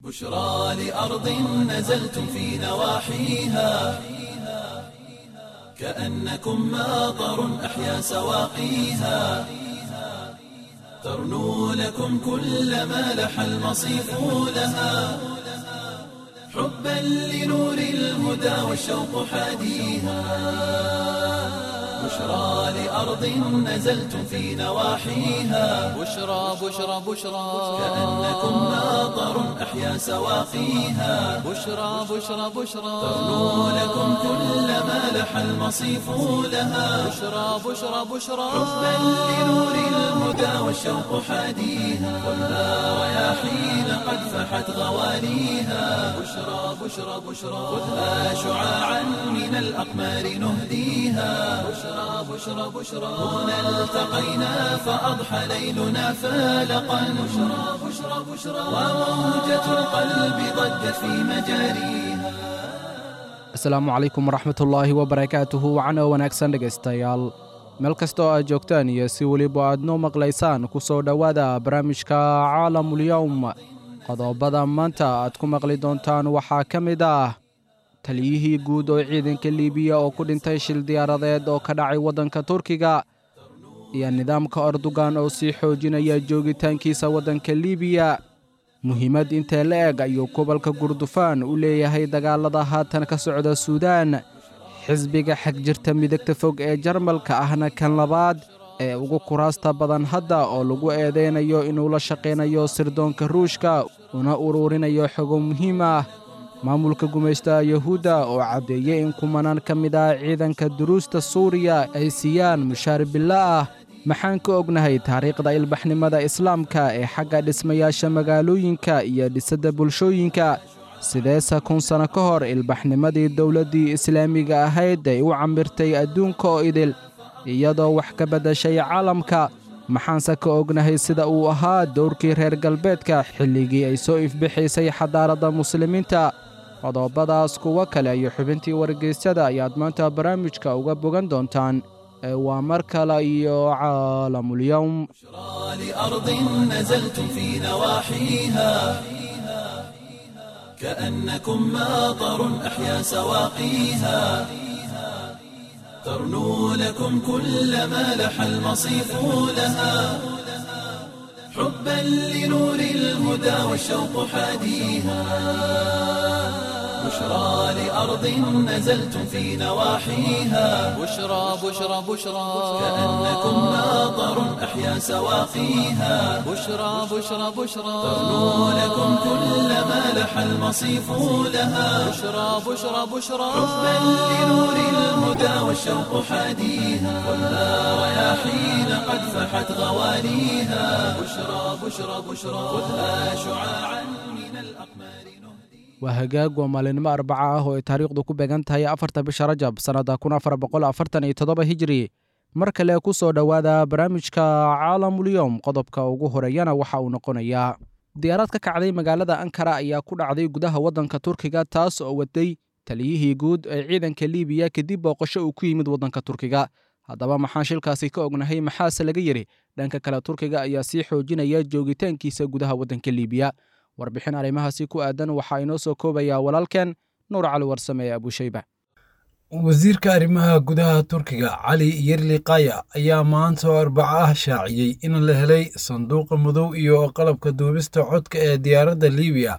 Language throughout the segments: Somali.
بشرى لأرض نزلتم في نواحيها كأنكم ماطر أحيا سواقيها ترنو لكم كل ما لح المصيف لها حبا لنور الهدى والشوق حاديها بشرى لأرض نزلتم في نواحيها بشرى بشرى بشرى كأنكم ماطر أحيا سواقيها بشرى بشرى بشرى ترنو لكم كل ما لح المصيف لها بشرى بشرى بشرى حبا لنور الهدى والشوق حاديها والنار رياحين قد فحت غواليها بشرى بشرى بشرى خذها شعاعا من الأقمار نهديها بشرى بشرى بشرى هنا التقينا فأضحى ليلنا فالقا بشرى بشرى بشرى وموجة القلب ضجت في مجاريها asalaamu calaykum waraxmatullaahi wabarakaatuhu wacana wanaagsan dhegaystayaal meel kastoo aad joogtaan iyo si weliba aad noo maqlaysaan ku soo dhowaada barnaamijka caalamulyowm qodobada maanta aad ku maqli doontaan waxaa ka mid ah taliyihii guud oo ciidanka liibiya oo ku dhintay shil diyaaradeed oo ka dhacay waddanka turkiga iyo nidaamka ordogan oo sii xoojinaya joogitaankiisa waddanka liibiya muhiimad intee la eg ayuu gobolka gurdufaan u leeyahay dagaalada haatan ka socda suudaan xisbiga xagjirta midagta fog ee jarmalka ahna kan labaad ee ugu kuraasta badan hadda oo lagu eedeynayo inuu la shaqaynayo sirdoonka ruushka una ururinayo xogo muhiim ah maamulka gumaystaha yuhuudda oo caddeeyey in kumanaan ka mid ah ciidanka duruusta suuriya ay siiyaan mushaar billo ah maxaan ka ognahay taariikhda ilbaxnimada islaamka ee xagga dhismayaasha magaalooyinka iyo dhisidda bulshooyinka sideese kun sanno ka hor ilbaxnimadii dowladdii islaamiga ahayd ay u cambirtay adduunka oo idil iyadoo wax ka beddashay caalamka maxaanse ka ognahay sida uu ahaa dowrkii reer galbeedka xilligii ay soo ifbixaysay xadaaradda muslimiinta qodobadaas kuwo kale iyo xubintii wargeysyada ayaad maanta barnaamijka uga bogan doontaan ee waa mar kale iyo caalamulyowm لأرض نزلتم في نواحيها كأنكم ماطر أحيا سواقيها ترنو لكم كل ما لح المصيف لها حبا لنور الهدى والشوق حاديها بشرى لأرض نزلتم في نواحيها بشرى بشرى بشرى كأنكم ماطر أحيا سواقيها بشرى بشرى بشرى ترنو لكم كل ما لح المصيف لها بشرى بشرى بشرى حبا لنور الهدى والشوق حاديها والنار رياحين قد فحت غواليها بشرى بشرى بشرى خذها شعاعا من الأقمار waa hagaag waa maalinimo arbaca ah oo ay taariikhdu ku beegan tahay afarta bisha rajab sannadda kun afar boqol afartan iyo toddoba hijiri mar kale ku soo dhowaada barnaamijka caalamulyowm qodobka ugu horeeyana waxa uu noqonayaa diyaarad ka kacday magaalada ankara ayaa ku dhacday gudaha waddanka turkiga taas oo waday taliyihii guud ee ciidanka liibiya kadib booqasho uu ku yimid waddanka turkiga haddaba maxaan shilkaasi ka ognahay maxaase laga yidhi dhanka kale turkiga ayaa sii xoojinaya joogitaankiisa gudaha waddanka liibiya warbixin arrimahaasi ku aadan waxaa inoo soo koobayaa walaalkeen nuur cali warsame ee abushayba wasiirka arrimaha gudaha turkiga cali yerli kaya ayaa maanta oo arbaco ah shaaciyey in la helay sanduuqa madow iyo qalabka duubista codka ee diyaaradda liibiya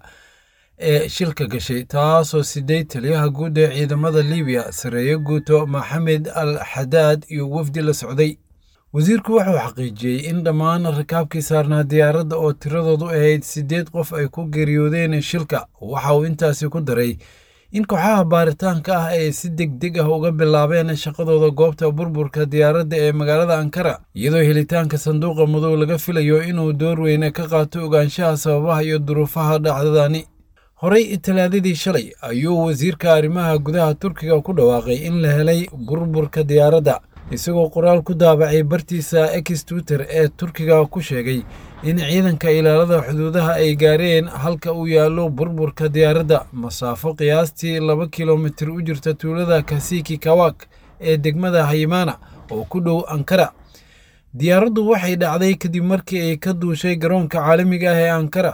ee shilka gashay taasoo siday taliyaha guud ee ciidamada liibiya sareeyo guuto maxamed al xadaad iyo wafdi la socday wasiirku wuxuu xaqiijiyey in dhammaan rakaabkii saarnaa diyaaradda oo tiradoodu ahayd siddeed qof ay ku geeriyoodeen shilka waxa uu intaasi ku daray in kooxaha baaritaanka ah ay si deg deg ah uga bilaabeen shaqadooda goobta burburka diyaaradda ee magaalada ankara iyadoo helitaanka sanduuqa madow laga filayo inuu door weyne ka qaato ogaanshaha sababaha iyo duruufaha dhacdadani horey talaadadii shalay ayuu wasiirka arrimaha gudaha turkiga ku dhawaaqay in la helay burburka diyaaradda isagoo qoraal ku daabacay bartiisa ex twitter ee turkiga ku sheegay in ciidanka ilaalada xuduudaha ay gaareen halka uu yaallo burburka diyaaradda masaafo qiyaastii laba kilomitir u jirta tuulada kasiki kawak ee degmada haymaana oo ku dhow ankara diyaaraddu waxay dhacday kadib markii ay ka duushay garoonka caalamiga ah ee ankara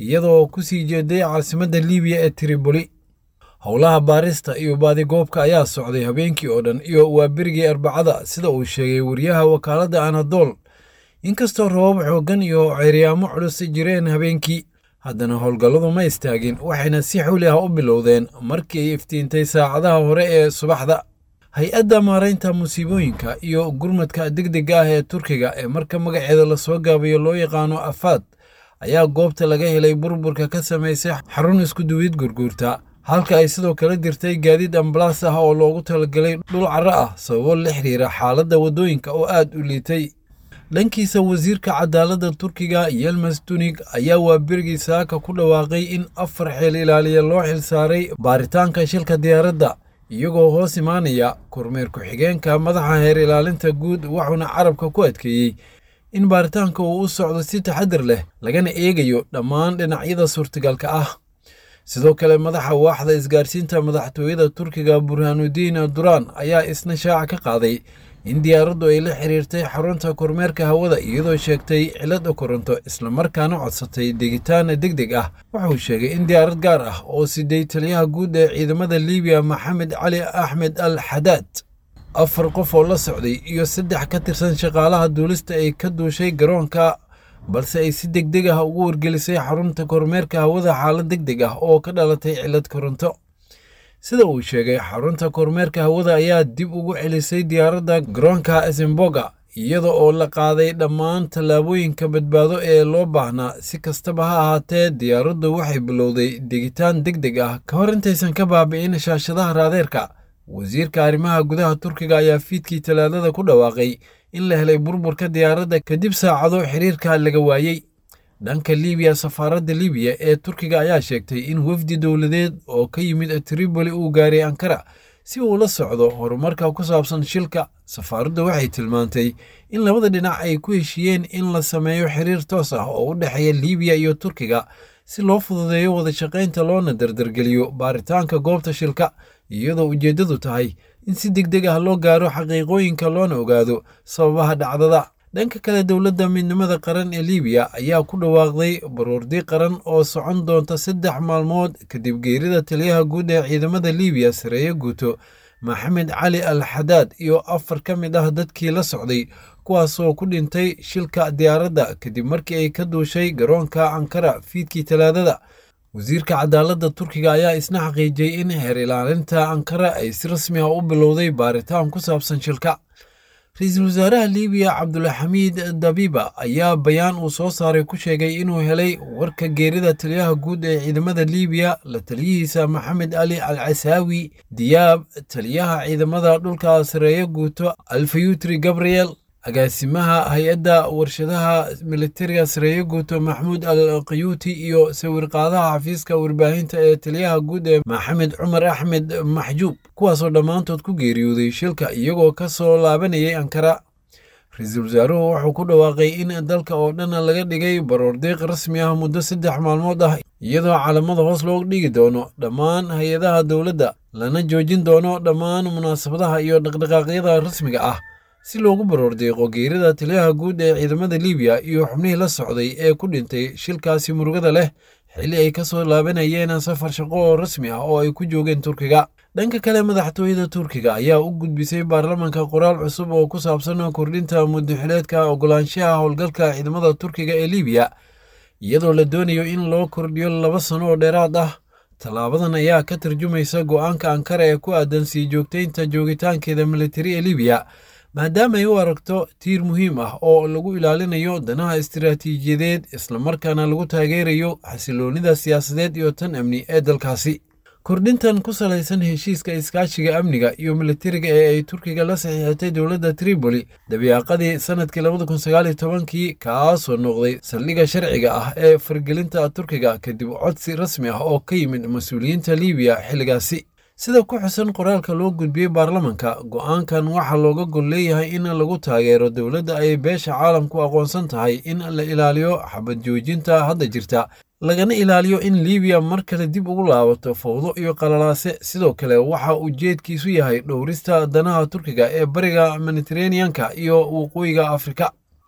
iyadoo ku sii jeeday caasimadda liibiya ee triboli howlaha baarista iyo baadigoobka ayaa socday habeenkii oo dhan iyo waa berigii arbacada sida uu sheegay wariyaha wakaaladda anadool inkastoo rabab xooggan iyo ceeryaamo culus jireen habeenkii haddana howlgalladu ma istaagin waxayna si xuli ah u bilowdeen markii ay iftiintay saacadaha hore ee subaxda hay-adda maaraynta musiibooyinka iyo gurmadka degdega ah ee turkiga ee marka magaceeda lasoo gaabayo loo yaqaano afaad ayaa goobta laga helay burburka ka samaysay xarun iskuduwid gurguurta halka ay sidoo kale jirtay gaadiid ambalaas ah oo loogu talagalay dhul carro ah sababo la xiriira xaaladda waddooyinka oo aad u liitay dhankiisa wasiirka cadaaladda turkiga yelmas tunig ayaa waa berigii saaka ku dhawaaqay in afar xeel ilaaliya loo xilsaaray baaritaanka shilka diyaaradda iyagoo hoos imaanaya kormeer ku-xigeenka madaxa heer ilaalinta guud wuxuuna carabka ku adkeeyey in baaritaanka uu u socdo si taxadir leh lagana eegayo dhammaan dhinacyada suurtagalka ah sidoo kale madaxa waaxda isgaarsiinta madaxtooyada turkiga burhanudiin duraan ayaa isna shaaca ka qaaday in diyaaraddu ay la xiriirtay xarunta kormeerka hawada iyadoo sheegtay cilada koronto islamarkaana codsatay degitaan deg deg ah wuxuu sheegay in diyaarad gaar ah oo siday taliyaha guud ee ciidamada liibiya maxamed cali axmed al xadaad afar qof oo la socday iyo saddex ka tirsan shaqaalaha duulista ay ka duushay garoonka balse ay si deg deg ah ugu wargelisay xarunta kormeerka hawada xaalad deg deg ah oo ka dhalatay cilad koronto sida uu sheegay xarunta kormeerka hawada ayaa dib ugu celisay diyaaradda garoonka esemboga iyada oo la qaaday dhammaan tallaabooyinka badbaado ee loo baahnaa si kastaba ha ahaatee diyaaraddu waxay bilowday degitaan deg deg ah ka hor intaysan ka baabi'in shaashadaha raadeerka wasiirka arrimaha gudaha turkiga ayaa fiidkii talaadada ku dhawaaqay in la helay burburka diyaaradda kadib saacado xiriirka laga waayey dhanka liibiya safaaradda liibiya ee turkiga ayaa sheegtay in wafdi dowladeed oo ka yimid triboli uu gaaray ankara si uu la socdo horumarka ku saabsan shilka safaaraddu waxay tilmaantay in labada dhinac ay ku heshiiyeen in la sameeyo xiriir toos ah oo u dhexeeya liibiya iyo turkiga si loo fududeeyo wada shaqaynta loona dardargeliyo baaritaanka goobta shilka iyadoo ujeeddadu tahay in si deg deg ah loo gaaro xaqiiqooyinka loona ogaado sababaha dhacdada dhanka kale dowladda midnimada qaran ee liibiya ayaa ku dhawaaqday baroordi qaran oo socon doonta saddex maalmood kadib geerida taliyaha guud ee ciidamada liibiya sareeye guuto maxamed cali al xadaad iyo afar ka mid ah dadkii la socday kuwaasoo ku dhintay shilka diyaaradda kadib markii ay ka duushay garoonka ankara fiidkii talaadada wasiirka cadaaladda turkiga ayaa isna xaqiijiyey in heer ilaalinta ankara ay si rasmi ah u bilowday baaritaan ku saabsan shilka ra-iisul wasaaraha liibiya cabdulxamiid dabiba ayaa bayaan uu soo saaray ku sheegay inuu helay warka geerida taliyaha guud ee ciidamada liibiya la taliyihiisa maxamed ali al casaawi diyaab taliyaha ciidamada dhulka sareeye guuto alfayutri gabriel agaasimaha hay-adda warshadaha militariga sareeye guuto maxmuud al qayuuti iyo sawirqaadaha xafiiska warbaahinta ee taliyaha guud ee maxamed cumar axmed maxjuub kuwaasoo dhammaantood ku geeriyooday shilka iyagoo ka soo laabanayay ankara ra-iisul wasaaruhu wuxuu ku dhawaaqay in dalka oo dhan laga dhigay baroordiiq rasmi ah muddo saddex maalmood ah iyadoo calamada hoos loo dhigi doono dhammaan hay-adaha dowladda lana joojin doono dhammaan munaasabadaha iyo dhaqdhaqaaqyada rasmiga ah si loogu baroordeeqo geerida taliyaha guud ee ciidamada liibiya iyo xubnihii la socday ee ku dhintay shilkaasi murugada leh xilli ay ka soo laabanayeen safar shaqo oo rasmi ah oo ay ku joogeen turkiga dhanka kale madaxtooyada turkiga ayaa u gudbisay baarlamanka qoraal cusub oo ku saabsan kordhinta muddaxileedka ogolaanshaha howlgalka ciidamada turkiga ee liibiya iyadoo la doonayo in loo kordhiyo laba sano oo dheeraad ah tallaabadan ayaa ka tarjumaysa go'aanka ankara ee ku aadan sii joogtaynta joogitaankeeda militari ee liibiya maadaama ay u aragto tiir muhiim ah oo lagu ilaalinayo danaha istiraatiijiyadeed islamarkaana lagu taageerayo xasiloonnida siyaasadeed iyo tan amni ee dalkaasi kordhintan ku salaysan heshiiska iskaashiga amniga iyo militariga ee ay turkiga la saxiixatay dowladda tripoli dabiiqadii sannadkii labada kun sagaaliyo tobankii kaasoo noqday saldhigga sharciga ah ee fargelinta turkiga kadib codsi rasmi ah oo ka yimid mas-uuliyiinta liibiya xilligaasi sida ku xusan qoraalka loo gudbiyey baarlamanka go'aankan waxaa looga gol leeyahay in lagu taageero dowladda ay beesha caalamku aqoonsan tahay in la ilaaliyo xabad joojinta hadda jirta lagana ilaaliyo in liibiya mar kale dib ugu laabato fowdo iyo qalalaase sidoo kale waxa ujeedkiisu yahay dhowrista danaha turkiga ee bariga mediteraneanka iyo waqooyiga afrika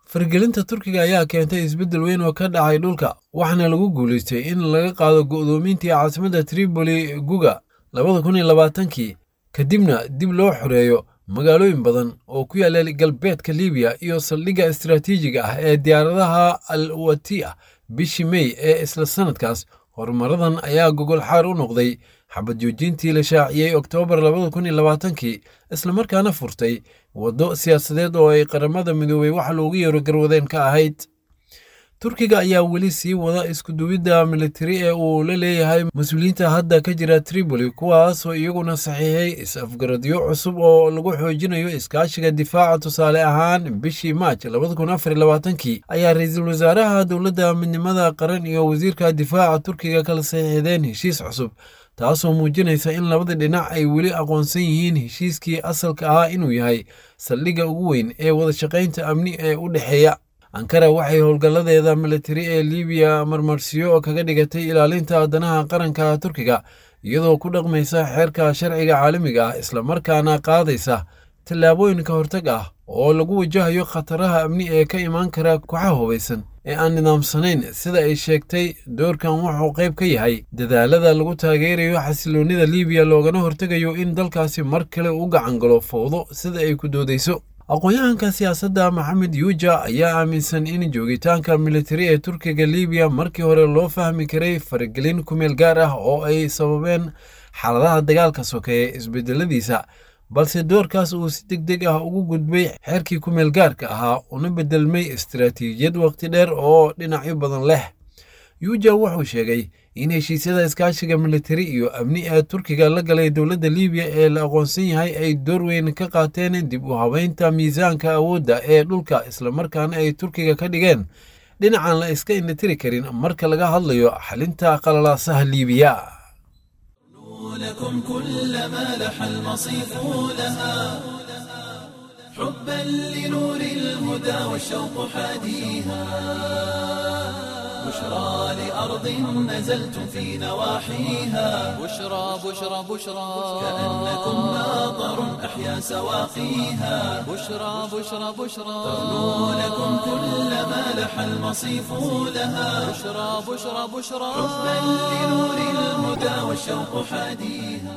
fargelinta turkiga ayaa keentay isbeddel weyn oo ka dhacay dhulka waxaana lagu guulaystay in laga qaado go'doomintii caasimadda tripoli guga labada kun iyo labaatankii kadibna dib loo xoreeyo magaalooyin badan oo ku yaalla galbeedka libiya iyo saldhigga istaraatiijiga ah ee diyaaradaha al wati'a bishii mey ee isla sannadkaas horumaradan ayaa gogol xaar u noqday xabad joojintii la shaaciyey oktoobar labada kun iyo labaatankii islamarkaana furtay waddo siyaasadeed oo ay qaramada midoobey wax loogu yeero garwadeen ka ahayd turkiga ayaa weli sii wada iskuduwidda militari ee uu la leeyahay mas-uuliyiinta hadda ka jira tripoli kuwaasoo iyaguna saxiixay is-afgaradyo cusub oo lagu xoojinayo iskaashiga difaaca tusaale ahaan bishii maaj labada kun afar iyo labaatankii ayaa ra-iisul wasaaraha dowladda midnimada qaran iyo wasiirka difaaca turkiga kala saxiixdeen heshiis cusub taasoo muujinaysa in labada dhinac ay weli aqoonsan yihiin heshiiskii asalka ahaa inuu yahay saldhigga ugu weyn ee wadashaqaynta amni ee u dhexeeya ankara waxay howlgalladeeda militari ee libiya marmarsiyo kaga dhigatay ilaalinta danaha qaranka turkiga iyadoo ku dhaqmaysa xeerka sharciga caalamiga ah islamarkaana qaadaysa tallaabooyin ka hortag ah oo lagu wajahayo khataraha amni ee ka imaan kara kooxaha hubaysan ee aan nidaamsanayn sida ay sheegtay doorkan wuxuu qayb ka yahay dadaalada lagu taageerayo xasiloonnida libiya loogana hortegayo in dalkaasi mar kale u gacan galo fowdo sida ay ku doodayso aqoon-yahanka siyaasadda maxamed yuuja ayaa aaminsan in joogitaanka militari ee turkiga libiya markii hore loo fahmi karay faragelin kumeel gaar ah oo ay sababeen xaaladaha dagaalka sokeeye isbedeladiisa balse doorkaas uu si deg deg ah ugu gudbay xeerkii kumeel gaarka ahaa una bedelmay istaraatiijiyad waqti dheer oo dhinacyo badan leh yuuja wuxuu sheegay in heshiisyada iskaashiga militari iyo amni ee turkiga la galay dowladda libiya ee la aqoonsan yahay ay door weyn ka qaateen dib u habeynta miisaanka awoodda ee dhulka islamarkaana ay turkiga ka dhigeen dhinacan la iska indhatiri karin marka laga hadlayo xalinta qalalaasaha liibiya لكم كل ما لح المصيف لها حبا لنور الهدى والشوق حاديها بشرى لأرض نزلتم في نواحيها بشرى بشرى بشرى كأنكم ماطر أحيا سواقيها بشرى بشرى بشرى تغنو لكم كل ما لح المصيف لها بشرى بشرى بشرى حبا لنور الهدى والشوق حاديها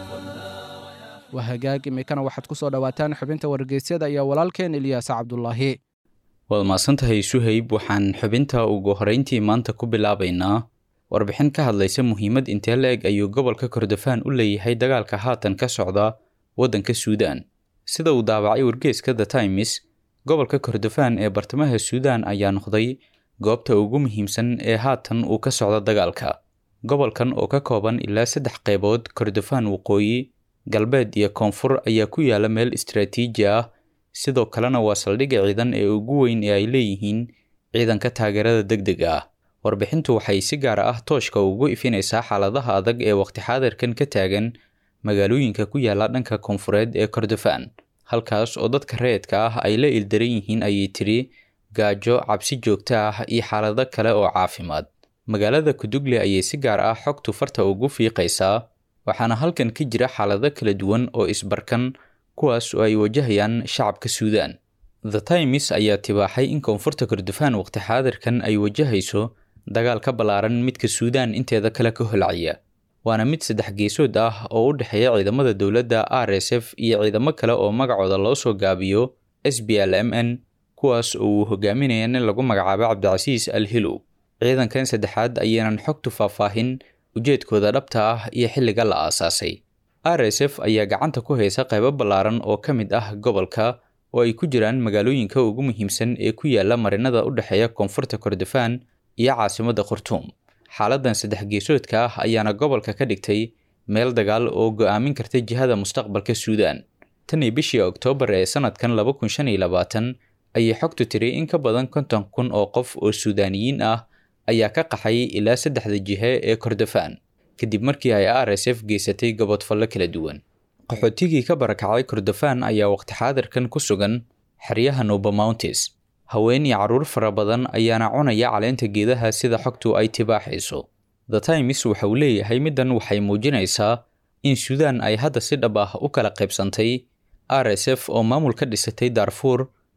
waa hagaag imikana waxaad ku soo dhowaataan xubinta wargeysyada iyo walaalkeen ilyaas cabdulaahi waad mahadsantahay suhayb waxaan xubinta ugu horeyntii maanta ku bilaabaynaa warbixin ka hadlaysa muhiimad intee la-eg ayuu gobolka kordofaan u leeyahay dagaalka haatan ka socda waddanka suudaan sida uu daabacay wargeeska the times gobolka kordofaan ee bartamaha suudaan ayaa noqday goobta ugu muhiimsan ee haatan uu ka socdo dagaalka gobolkan oo ka kooban ilaa saddex qaybood kordofaan waqooyi galbeed iyo koonfur ayaa ku yaala meel istaraatiiji ah sidoo kalena waa saldhigga ciidan ee ugu weyn ee ay leeyihiin ciidanka taageerada deg dega ah warbixintu waxay si gaar ah tooshka ugu ifinaysaa xaaladaha adag ee waqti xaadirkan ka taagan magaalooyinka ku yaala dhanka koonfureed ee kordofaan halkaas oo dadka rayidka ah ay la ildaran yihiin ayay tiri gaajo cabsi joogto ah iyo xaalado kale oo caafimaad magaalada kudugle ayay si gaar ah xogtu farta ugu fiiqaysaa waxaana halkan ka jira xaalado kala duwan oo isbarkan kuwaas oo ay wajahayaan shacabka suudaan the times ayaa tibaaxay in koonfurta kordofaan waqti xaadirkan ay wajahayso dagaal ka ballaaran midka suudaan inteeda kale ka holcaya waana mid saddex geesood ah oo u dhexeeya ciidamada dowladda r s f iyo ciidamo kale oo magacooda loo soo gaabiyo s b l m n kuwaas oo uu hogaaminaya nin lagu magacaabo cabdicasiis al hilow ciidankan saddexaad ayaynan xogtu faahfaahin ujeedkooda dhabta ah iyo xilliga la aasaasay r s f ayaa gacanta ku haysa qaybo ballaaran oo ka mid ah gobolka oo ay ku jiraan magaalooyinka ugu muhiimsan ee ku yaala marinada u dhexeeya koonfurta kordofaan iyo caasimadda khartuum xaaladan saddex geesoodka ah ayaana gobolka ka dhigtay meel dagaal oo go'aamin karta jihada mustaqbalka suudaan tan iyo bishii oktoobar ee sanadkan laba kun shan iyo labaatan ayay xogtu tiri in ka badan konton kun oo qof oo suudaaniyiin ah ayaa ka qaxay ilaa saddexda jihe ee kordofaan kadib markii ay r s f geysatay gobodfallo kala duwan qaxootigii ka barakacay kordofaan ayaa waqti xaadirkan ku sugan xeryaha nuba mountes haween iyo carruur fara badan ayaana cunaya caleenta geedaha sida xogtu ay tibaaxayso the times waxa uu leeyahay middan waxay muujinaysaa in suudaan ay hadda si dhab ah u kala qaybsantay r s f oo maamul ka dhisatay daarfuur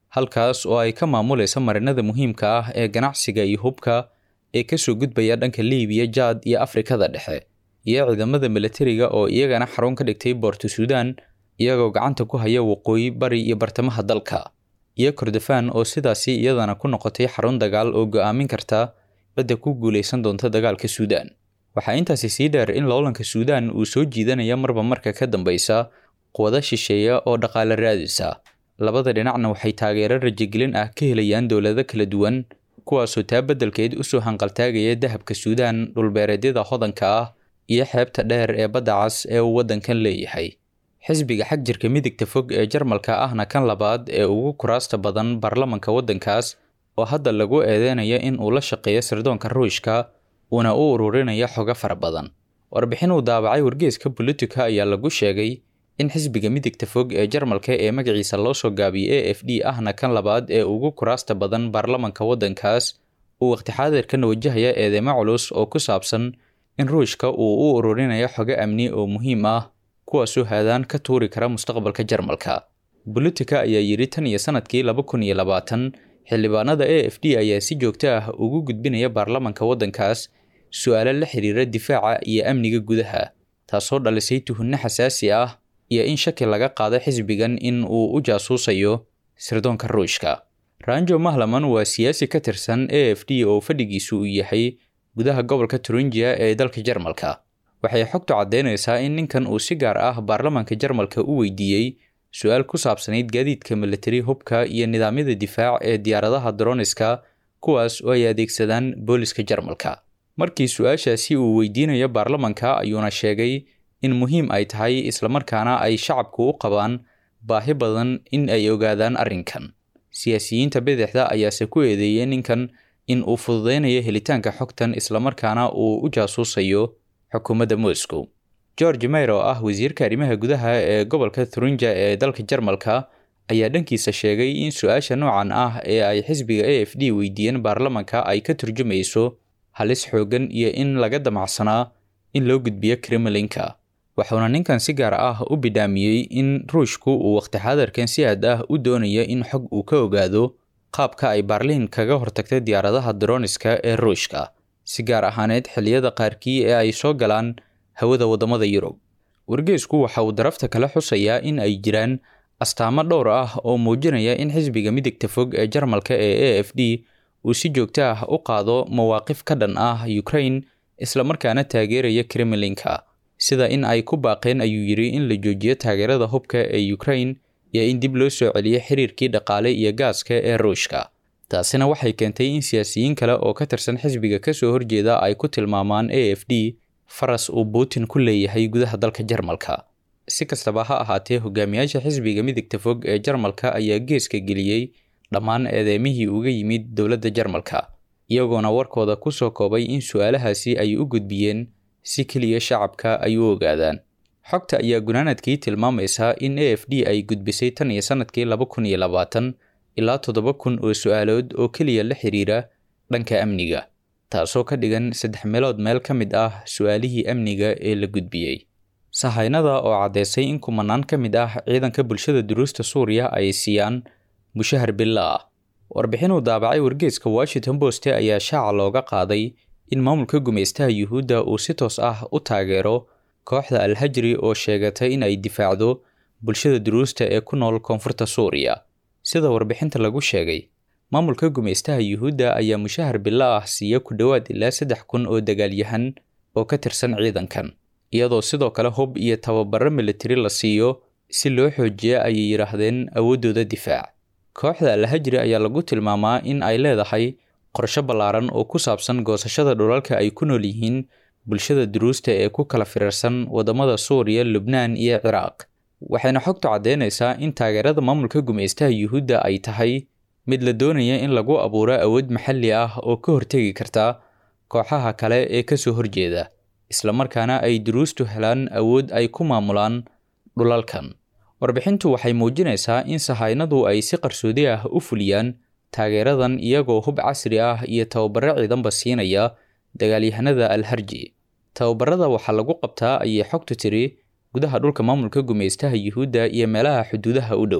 halkaas oo ay ka maamulaysa marinada muhiimka ah ee ganacsiga iyo hubka ee kasoo gudbaya dhanka liibiya jaad iyo afrikada dhexe iyo ciidamada milatariga oo iyagana xarun ka dhigtay boorto suudan iyagoo gacanta ku haya waqooyi bari iyo bartamaha dalka iyo kordofaan oo sidaasi iyadana ku noqotay xarun dagaal oo go'aamin karta badda ku guulaysan doonta dagaalka suudan waxaa intaasi sii dheer in loolanka suudan uu soo jiidanaya marba marka ka dambeysa quwado shisheeya oo dhaqaale raadisa labada dhinacna waxay taageero rajagelin ah ka helayaan dowlado kala duwan kuwaasoo taa beddelkeed usoo hanqaltaagaya dahabka suudan dhulbeereedyada hodanka ah iyo xeebta dheer ee badda cas ee uu waddankan leeyahay xisbiga xag jirka midigta fog ee jarmalka ahna kan labaad ee ugu kuraasta badan baarlamanka waddankaas oo hadda lagu eedeynaya in uu la shaqeeyo sirdoonka ruushka uuna u ururinaya xogo fara badan warbixin uu daabacay wargeeska politika ayaa lagu sheegay in xisbiga midigta fog ee jarmalka ee magaciisa loo soo gaabiyey a f d ahna kan labaad ee ugu kuraasta badan baarlamanka waddankaas uu waqti xaadirkan wajahaya eedeymo culus oo ku saabsan in ruushka uu u ururinayo xogo amni oo muhiim ah kuwaasoo haadaan ka tuuri kara mustaqbalka jarmalka bolitika ayaa yidhi tan iyo sanadkii laba kun iyo labaatan xildhibaanada a f d ayaa si joogto ah ugu gudbinaya baarlamanka waddankaas su-aalo la xiriira difaaca iyo amniga gudaha taasoo dhalisay tuhunno xasaasi ah iyo in shaki laga qaado xisbigan in uu u jaasuusayo sirdoonka ruushka ranjo mahlaman waa siyaasi ka tirsan a f d oo fadhigiisu uu yahay gudaha gobolka turingiya ee dalka jarmalka waxay xogtu caddeynaysaa in ninkan uu si gaar ah baarlamanka jarmalka u weydiiyey su-aal ku saabsanayd gaadiidka milatari hubka iyo nidaamyada difaac ee diyaaradaha droniska kuwaas oo ay adeegsadaan booliska jarmalka markii su-aashaasi uu weydiinayo baarlamanka ayuuna sheegay in muhiim ay tahay islamarkaana ay shacabku u qabaan baahi badan in ay ogaadaan arrinkan siyaasiyiinta bidixda ayaase ku eedeeyey ninkan in uu fududeynayo helitaanka xogtan islamarkaana uu u jaasuusayo xukuumadda moscow george mayer oo ah wasiirka arrimaha gudaha ee gobolka thurinja ee dalka jarmalka ayaa dhankiisa sheegay in su-aasha noocan ah ee ay xisbiga a f d weydiiyeen baarlamanka ay ka turjumayso halis xoogan iyo in laga damacsanaa in loo gudbiyo kremlinka wuxuuna ninkan si gaar ah u bidhaamiyey in ruushku uu waqti xaadarkan si aad ah u doonayo in xog uu ka ogaado qaabka ay baarliin kaga hortagtay diyaaradaha droniska ee ruushka si gaar ahaaneed xilliyada qaarkii ee ay soo galaan hawada waddamada yurub wargeesku waxa uu darafta kale xusayaa in ay jiraan astaamo dhowr ah oo muujinaya in xisbiga midigta fog ee jarmalka ee a f d uu si joogto ah u qaado mawaaqif ka dhan ah ukraine islamarkaana taageeraya kremlinka sida in ay ku baaqeen ayuu yidhi in la joojiyo taageerada hubka ee ukraine iyo in dib loo soo celiyo xiriirkii dhaqaale iyo gaaska ee ruushka taasina waxay keentay in siyaasiyiin kale oo ka tirsan xisbiga kasoo horjeeda ay ku tilmaamaan a f d faras uu putin ku leeyahay gudaha dalka jarmalka si kastaba ha ahaatee hogaamiyaasha xisbiga midigta fog ee jarmalka ayaa geeska geliyey dhammaan eedeymihii uga yimid dowladda jarmalka iyagoona warkooda ku soo koobay in su-aalahaasi ay u gudbiyeen si keliya shacabka ay u ogaadaan xogta ayaa gunaanadkii tilmaamaysaa in a f d ay gudbisay tan iyo sanadkii laba kun iyo labaatan ilaa toddoba kun oo su-aalood oo keliya la xiriira dhanka amniga taasoo ka dhigan saddex meelood meel ka mid ah su-aalihii amniga ee la gudbiyey sahaynada oo caddeysay in kumanaan ka mid ah ciidanka bulshada duruusta suuriya ay siiyaan mushahar billa ah warbixin uu daabacay wargeeska washington poste ayaa shaaca looga qaaday in maamulka gumaystaha yuhuudda uu si toos ah u taageero kooxda alhajri oo sheegatay in ay difaacdo bulshada duruusta ee ku nool koonfurta suuriya sida warbixinta lagu sheegay maamulka gumaystaha yuhuudda ayaa mushahar bilo ah siiya ku dhowaad ilaa saddex kun oo dagaalyahan oo ka tirsan ciidankan iyadoo sidoo kale hub iyo tababaro militari la siiyo si loo xoojiya ayay yidhaahdeen awooddooda difaac kooxda alhajri ayaa lagu tilmaamaa in ay leedahay qorsho ballaaran oo ku saabsan goosashada dhulalka ay ku nool yihiin bulshada duruusta ee ku kala firarsan waddamada suuriya lubnaan iyo ciraaq waxayna xogtu caddeynaysaa in taageerada maamulka gumaystaha yuhuudda ay tahay mid la doonaya in lagu abuuro awood maxalli ah oo ka hortegi karta kooxaha kale ee kasoo horjeeda islamarkaana ay duruustu helaan awood ay ku maamulaan dhulalkan warbixintu waxay muujinaysaa in sahaynadu ay si qarsoodi ah u fuliyaan taageeradan iyagoo hub casri ah iyo tababaro ciidanba siinaya dagaalyahanada alharji tababarada waxaa lagu qabtaa ayay xogtu tiri gudaha dhulka maamulka gumaystaha yuhuudda iyo meelaha xuduudaha u dhow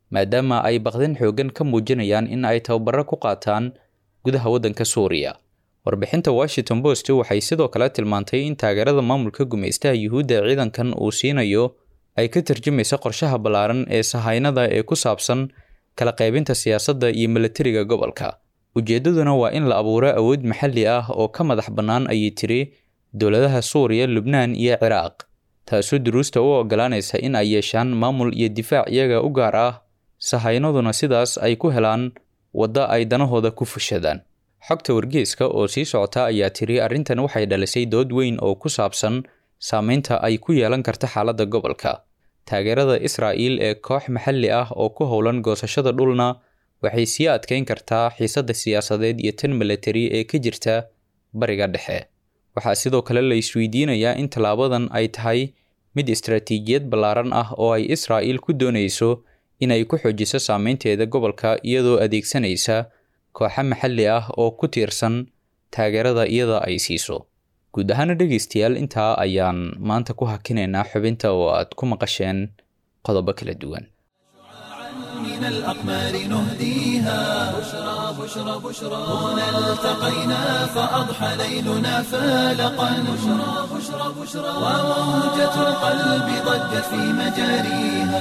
maadaama ay baqdin xooggan ka muujinayaan in ay tababaro ku qaataan gudaha waddanka suuriya warbixinta washington post waxay sidoo kale tilmaantay in taageerada maamulka gumaystaha yuhuudda ee ciidankan uu siinayo ay ka tarjumaysa qorshaha ballaaran ee sahaynada ee ku saabsan kala qaybinta siyaasadda iyo milatariga gobolka ujeeddaduna waa in la abuuro awood maxalli ah oo ka madax bannaan ayay tiri dowladaha suuriya lubnaan iyo ciraaq taasoo duruusta u oggolaanaysa in ay yeeshaan maamul iyo difaac iyaga u gaar ah sahaynaduna sidaas ay ku helaan wadda ay danahooda ku fushadaan xogta wargeeska oo sii socota ayaa tiri arrintan waxay dhalisay dood weyn oo ku saabsan saameynta ay ku yeelan karta xaaladda gobolka taageerada israa'iil ee koox maxalli ah oo ku howlan goosashada dhulna waxay sii adkeyn kartaa xiisadda siyaasadeed iyo tan milatari ee ka jirta bariga dhexe waxaa sidoo kale la isweydiinayaa in tallaabadan ay tahay mid istaraatiijiyad ballaaran ah oo ay israa'iil ku doonayso in ay ku xoojiso saameynteeda gobolka iyadoo adeegsanaysa kooxo maxalli ah oo ku tiirsan taageerada iyada ay siiso guud ahaana dhegaystayaal intaa ayaan maanta ku hakinaynaa xubinta oo aad ku maqasheen qodobo kala duwan من الأقمار نهديها بشرى بشرى بشرى هنا التقينا فأضحى ليلنا فالقا بشرى بشرى بشرى وموجة القلب ضجت في مجاريها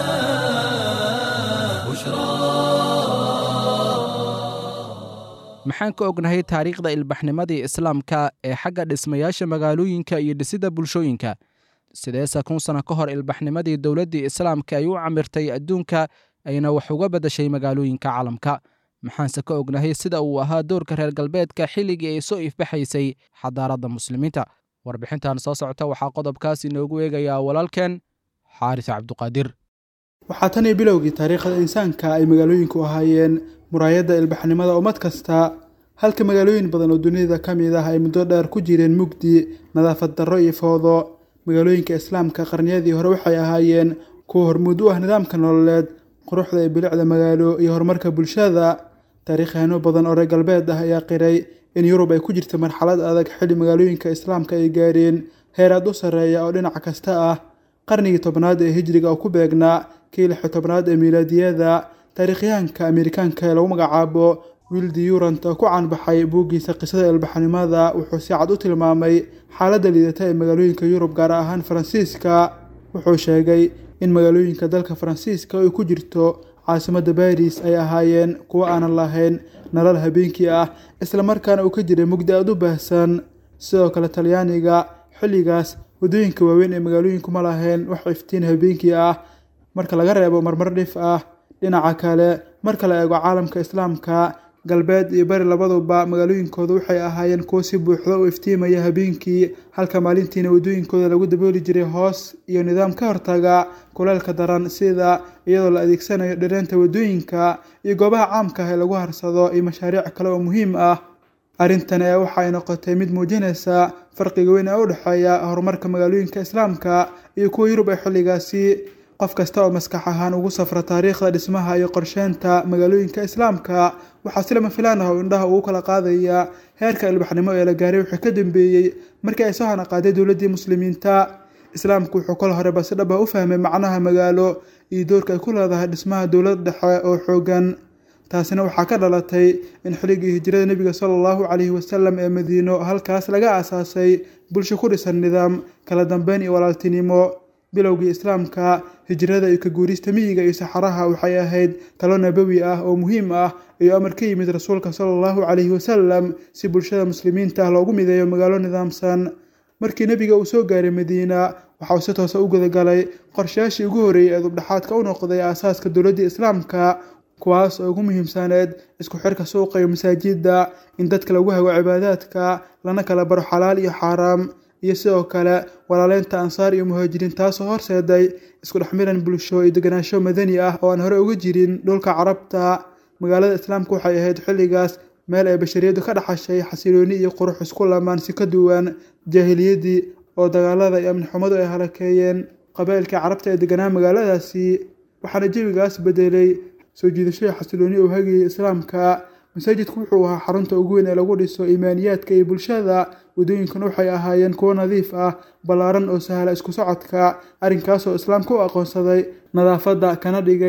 maxaan ka ognahay taariikhda ilbaxnimadii islaamka ee xagga dhismayaasha magaalooyinka iyo dhisidda bulshooyinka sideese kun sano ka hor ilbaxnimadii dowladdii islaamka ay u camirtay adduunka ayna wax uga beddashay magaalooyinka caalamka maxaanse ka ognahay sida uu ahaa doorka reer galbeedka xilligii ay soo ifbaxaysay xadaaradda muslimiinta warbixintan soo socota waxaa qodobkaas inoogu eegayaa walaalkeen xaaris cabduqaadir waxaa tan iyo bilowgii taariikhda insaanka ay magaalooyinku ahaayeen muraayadda ilbaxnimada ummad kasta halka magaalooyin badan oo dunida ka mid ah ay muddo dheer ku jireen mugdi nadaafad darro iyo foodo magaalooyinka islaamka qarniyadii hore waxay ahaayeen kuwa hormuud u ah nidaamka nololeed quruxda iyo bilicda magaalo iyo horumarka bulshada taariikhyaano badan oo reer galbeed ah ayaa qiray in yurub ay ku jirta marxalad adag xilli magaalooyinka islaamka ay gaareen heer aad u sarreeya oo dhinac kasta ah qarnigii tobnaad ee hijriga oo ku beegnaa kii lixi tobnaad ee miilaadiyada taariikhyahanka amerikaanka ee lagu magacaabo wildi yurant oo ku caanbaxay buuggiisa qisada ilbaxnimada wuxuu si cad u tilmaamay xaaladda liidata ee magaalooyinka yurub gaar ahaan faransiiska wuxuu sheegay in magaalooyinka dalka faransiiska oo ay ku jirto caasimadda baris ay ahaayeen kuwo aanan lahayn nalal habeenkii ah islamarkaana uu ka jiray mugdi aad u baahsan sidoo kale talyaaniga xilligaas waddooyinka waaweyn ee magaalooyinku ma lahayn wax iftiin habeenkii ah marka laga reebo marmar dhif ah dhinaca kale marka la eego caalamka islaamka galbeed iyo bari labaduba magaalooyinkooda waxay ahaayeen kuwo si buuxda u iftiimaya habeenkii halka maalintiina waddooyinkooda lagu dabooli jiray hoos iyo nidaam ka hortaga kuleelka daran sida iyadoo la adeegsanayo dhireenta waddooyinka iyo goobaha caamka ah ee lagu harsado iyo mashaariic kale oo muhiim ah arrintan ee waxa ay noqotay mid muujinaysa farqiga weyn ee u dhexeeya horumarka magaalooyinka islaamka iyo kuwa yurub ee xilligaasi qof kasta oo maskax ahaan ugu safra taariikhda dhismaha iyo qorsheynta magaalooyinka islaamka waxaa si lama filaan ah oo indhaha ugu kala qaadaya heerka ilbaxnimo ee la gaaray wixii ka dambeeyey markii ay soo hanaqaaday dowladdii muslimiinta islaamku wuxuu kol horeba si dhab ah u fahmay macnaha magaalo iyo doorka ay ku leedahay dhismaha dowlad dhexe oo xoogan taasina waxaa ka dhalatay in xilligii hijrada nebiga sala allahu calayhi wasalam ee madiino halkaas laga aasaasay bulsho ku dhisan nidaam kala dambeyn iyo walaaltinimo bilowgii islaamka hijrada iyo ka guurista miyiga iyo saxaraha waxay ahayd talo nabawi ah oo muhiim ah iyo amar ka yimid rasuulka sala allahu calayhi wasalam si bulshada muslimiinta ah loogu mideeyo magaalo nidaamsan markii nebiga uu soo gaaray madiina waxa uu si toosa u gudagalay qorshayaashii ugu horreeyey ee dubdhexaadka u noqday aasaaska dowladdii islaamka kuwaas oo ugu muhiimsaneed isku xirka suuqa iyo masaajidda in dadka lagu hago cibaadaadka lana kala baro xalaal iyo xaaraam iyo sidoo kale walaaleynta ansaar iyo muhaajiriin taasoo horseeday isku dhexmiran bulsho iyo deganaansho madani ah oo aan hore uga jirin dhulka carabta magaalada islaamka waxay ahayd xilligaas meel ay bashariyaddu ka dhaxashay xasilooni iyo qurux isku lamaan si ka duwan jaahiliyaddii oo dagaalada iyo amni xumadu ay halakeeyeen qabaa'ilkii carabta ee deganaa magaaladaasi waxaana jawigaas bedelay soo jiidashada xasilooni oo hagayay islaamka masaajidku wuxuu ahaa xarunta ugu weyn ee lagu dhiso iimaaniyaadka iyo bulshada waddooyinkuna waxay ahaayeen kuwo nadiif ah ballaaran oo sahla isku socodka arrinkaasoo islaamka u aqoonsaday nadaafadda kana dhigay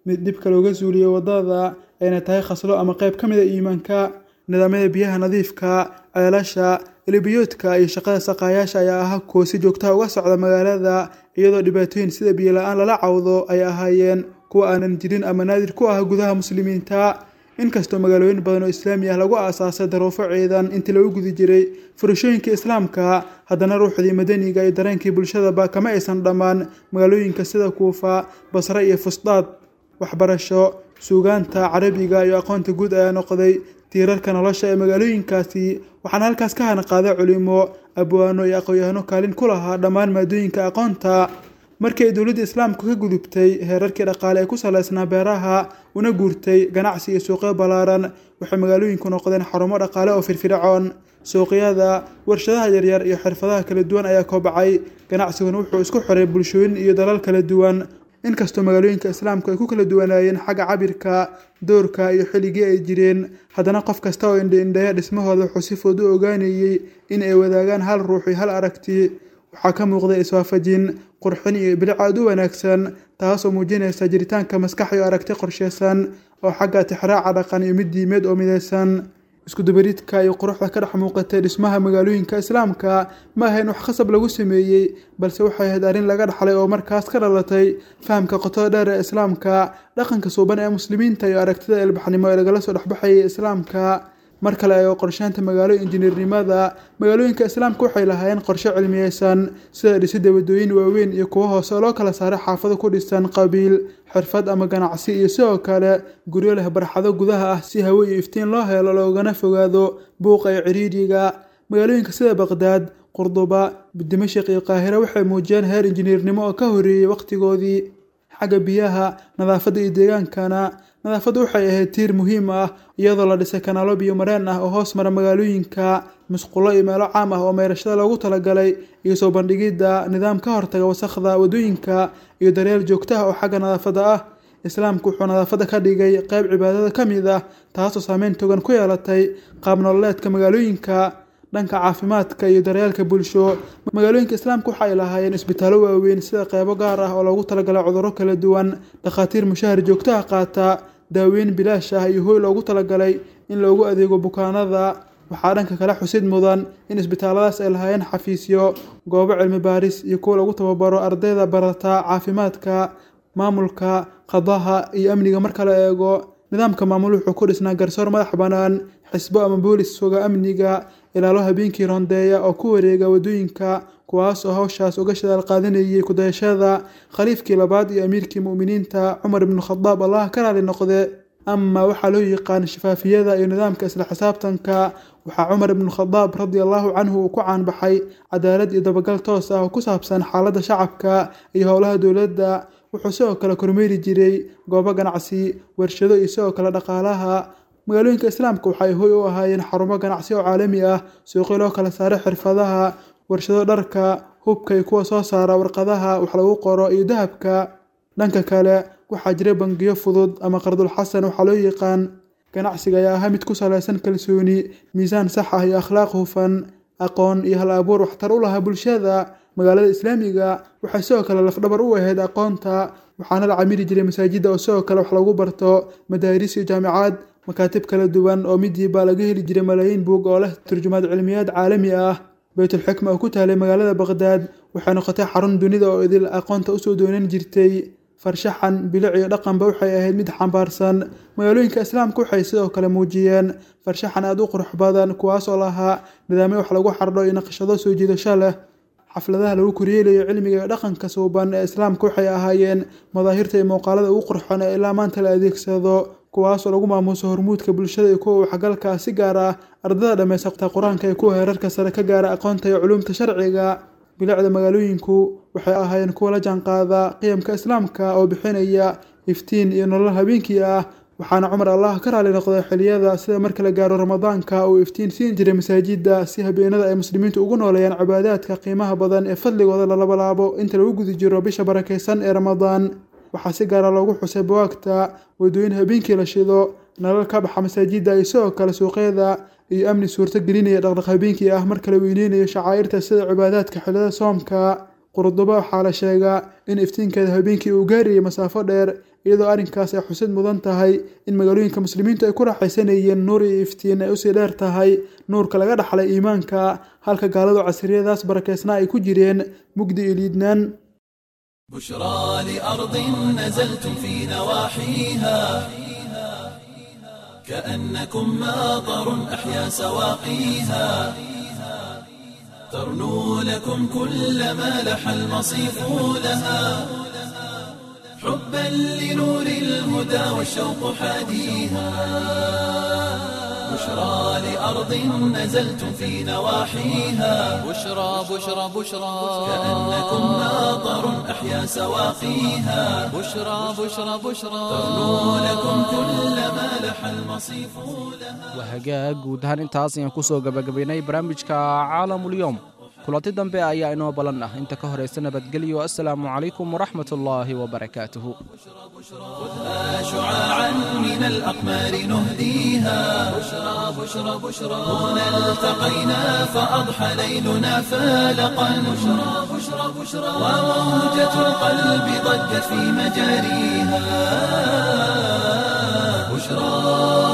mid dhibka looga suuliyo waddada ayna tahay khaslo ama qayb ka mid a iimaanka nidaamyada biyaha nadiifka ceelasha ilibiyoodka iyo shaqada saqaayaasha ayaa ahaa kuwa si joogtaha uga socda magaalada iyadoo dhibaatooyin sida biyo la-aan lala cawdo ay ahaayeen kuwa aanan jirin ama naadir ku ah gudaha muslimiinta inkastoo magaalooyin badan oo islaami ah lagu aasaasay daruufo ciidan intii lagu gudi jiray furashooyinka islaamka haddana ruuxdii madaniga iyo dareenkii bulshadaba kama aysan dhammaan magaalooyinka sida kuufa basre iyo fusdaad waxbarasho suugaanta carabiga iyo aqoonta guud ayaa noqday tiirarka nolosha ee magaalooyinkaasi waxaana halkaas ka hanaqaaday culimo abwaano iyo aqoon-yahano kaalin ku lahaa dhammaan maadooyinka aqoonta markii ay dowladda islaamku ka gudubtay heerarkii dhaqaale ee ku salaysnaa beeraha una guurtay ganacsi iyo suuqyo ballaaran waxay magaalooyinku noqdeen xarumo dhaqaale oo firfircoon suuqyada warshadaha yaryar iyo xirfadaha kala duwan ayaa koobacay ganacsiguna wuxuu isku xiray bulshooyin iyo dalal kala duwan inkastoo magaalooyinka islaamku ay ku kala duwanaayeen xagga cabirka doorka iyo xilligii ay jireen haddana qof kasta oo indha-indheeya dhismahooda wuxuu si fudud u ogaanayey in ay wadaagaan hal ruux iyo hal aragti waxaa ka muuqday iswaafajin qurxin iyo bilic aad u wanaagsan taasoo muujinaysa jiritaanka maskax iyo aragti qorsheysan oo xagga tixraaca dhaqan iyo mid diimeed oo midaysan iskudubaridka iyo quruxda ka dhex muuqatay dhismaha magaalooyinka islaamka ma ahayn wax khasab lagu sameeyey balse waxay ahayd arrin laga dhaxlay oo markaas ka dhalatay fahamka qotada dheer ee islaamka dhaqanka suuban ee muslimiinta iyo aragtida ilbaxnimo ee lagala soo dhexbaxayay islaamka mar kale ayoo qorsheynta magaalo injineernimada magaalooyinka islaamka waxay lahaayeen qorshe cilmiyeysan sida dhisidda waddooyin waaweyn iyo kuwo hoose oo loo kala saaray xaafado ku dhisan qabiil xirfad ama ganacsi iyo sidoo kale guryo leh barxado gudaha ah si hawo iyo iftiin loo helo loogana fogaado buuqa iyo ciriiriga magaalooyinka sida baqdaad qurduba dimashik iyo qaahira waxay muujiyeen heer injineernimo oo ka horreeyey waqtigoodii xagga biyaha nadaafadda iyo deegaankana nadaafaddu waxay ahayd tiir muhiim ah iyadoo la dhisay kanaalo biyo mareen ah oo hoos mara magaalooyinka musqulo iyo meelo caam ah oo meyrashada loogu talagalay iyo soo bandhigidda nidaam ka hortaga wasakhda waddooyinka iyo daryeel joogto ah oo xagga nadaafadda ah islaamku wuxuu nadaafadda ka dhigay qayb cibaadada ka mid ah taasoo saameyn togan ku yeelatay qaab nololeedka magaalooyinka dhanka caafimaadka iyo daryeelka bulsho magaalooyinka islaamka waxa ay lahaayeen isbitaallo waaweyn sida qeybo gaar ah oo loogu talagalay cudurro kala duwan dhakhaatiir mushahar joogtaha qaata daaweyn bilaash ah iyo hooy loogu talagalay in loogu adeego bukaanada waxaa dhanka kale xusid mudan in isbitaalladaas ay lahaayeen xafiisyo goobo cilmi baaris iyo kuwa lagu tababaro ardayda barata caafimaadka maamulka qadaha iyo amniga marka la eego nidaamka maamul wuxuu ku dhisnaa garsoor madax bannaan xisbo ama boolis suga amniga ilaalo habeenkii rondeeya oo ku wareega waddooyinka kuwaas oo hawshaas uga shadaal qaadanayay kudayashada khaliifkii labaad iyo amiirkii mu'miniinta cumar ibnu khadaab allah ka raali noqde ama waxaa loo yaqaan shafaafiyada iyo nidaamka isla xisaabtanka waxaa cumar ibnu khadaab radi allahu canhu uu ku caanbaxay cadaalad iyo dabagal toos ah oo ku saabsan xaaladda shacabka iyo howlaha dowladda wuxuu sidoo kale kormeeri jiray goobo ganacsi warshado iyo sidoo kale dhaqaalaha magaalooyinka islaamka waxay hoy u ahaayeen xarumo ganacsi oo caalami ah suuqyo loo kala saaray xirfadaha warshado dharka hubka iyo kuwa soo saara warqadaha wax lagu qoro iyo dahabka dhanka kale waxaa jira bangiyo fudud ama qardulxasan waxaa loo yaqaan ganacsiga ayaa ahaa mid ku salaysan kalsooni miisaan sax ah iyo akhlaaq hufan aqoon iyo hal abuur waxtar u lahaa bulshada magaalada islaamiga waxay sidoo kale lafdhabar u ahayd aqoonta waxaana la camiri jiray masaajidda oo sidoo kale wax lagu barto madaaris iyo jaamicaad makaatib kala duwan oo midiiba laga heli jiray malaayiin buug oo leh turjumaad cilmiyaad caalami ah baytulxikma oo ku taalay magaalada baqdaad waxay noqotay xarun dunida oo idil aqoonta usoo doonan jirtay farshaxan bilic iyo dhaqanba waxay ahayd mid xambaarsan magaalooyinka islaamka waxay sidoo kale muujiyeen farshaxan aada u qurux badan kuwaas oo lahaa nidaamyo wax lagu xardho iyo naqshado soo jiidasho leh xafladaha lagu koryeelayo cilmiga iyo dhaqanka suuban ee islaamka waxay ahaayeen madaahirta iyo muuqaalada ugu qurxoon ee ilaa maanta la adeegsado kuwaasoo lagu maamuuso hormuudka bulshada iyo kuwa waxgalka si gaar ah ardada dhammaysaqta qur-aanka iyo kuwa heerarka sare ka gaara aqoonta iyo culuumta sharciga bilicda magaalooyinku waxay ahaayeen kuwa la jaanqaada qiyamka islaamka oo bixinaya iftiin iyo nolol habeenkii ah waxaana cumar allah ka raali noqday xiliyada sida marka la gaaro ramadaanka uu iftiin siin jiray masaajidda si habeenada ay muslimiintu ugu nooleeyaan cibaadaadka qiimaha badan ee fadligooda lalabalaabo inta lagu guda jiro bisha barakaysan ee ramadaan waxaa si gaara loogu xusay bawaagta waddooyin habeenkii la shido nalal ka baxa masaajidda iyo sidoo kale suuqyada iyo amni suurto gelinaya dhaqdhaq habeenkii ah marka la weyneynayo shacaa'irta sida cibaadaadka xillada soomka qurduba waxaa la sheegaa in iftiinkeeda habeenkii uu gaarayay masaafo dheer iyadoo arrinkaas ay xusid mudan tahay in magaalooyinka muslimiintu ay ku raaxaysanayeen nuur iyo iftiin ay usii dheer tahay nuurka laga dhaxlay iimaanka halka gaaladu casriyadaas barakeysnaa ay ku jireen mugdi iyo liidnaan بشرى لأرض نزلتم في نواحيها كأنكم ماطر أحيا سواقيها ترنو لكم كل ما لح المصيف لها حبا لنور الهدى والشوق حاديها بشرى لأرض نزلتم في نواحيها بشرى بشرى بشرى كأنكم ماطر أحيا سواقيها بشرى بشرى بشرى ترنو لكم كل ما لح المصيف لها waa hagaag guud ahaan intaas ayaan ku soo gabagabaynay barnaamijka caalamulyoom kulanti dambe ayaa inoo balan ah inta ka horaysa nabadgelyo assalaamu calaykum waraxmat ullaahi wabarakaatuhu خذها شعاعا من الأقمار نهديها بشرى بشرى بشرى هنا التقينا فأضحى ليلنا فالقا بشرى بشرى بشرى وموجة القلب ضجت في مجاريها بشرى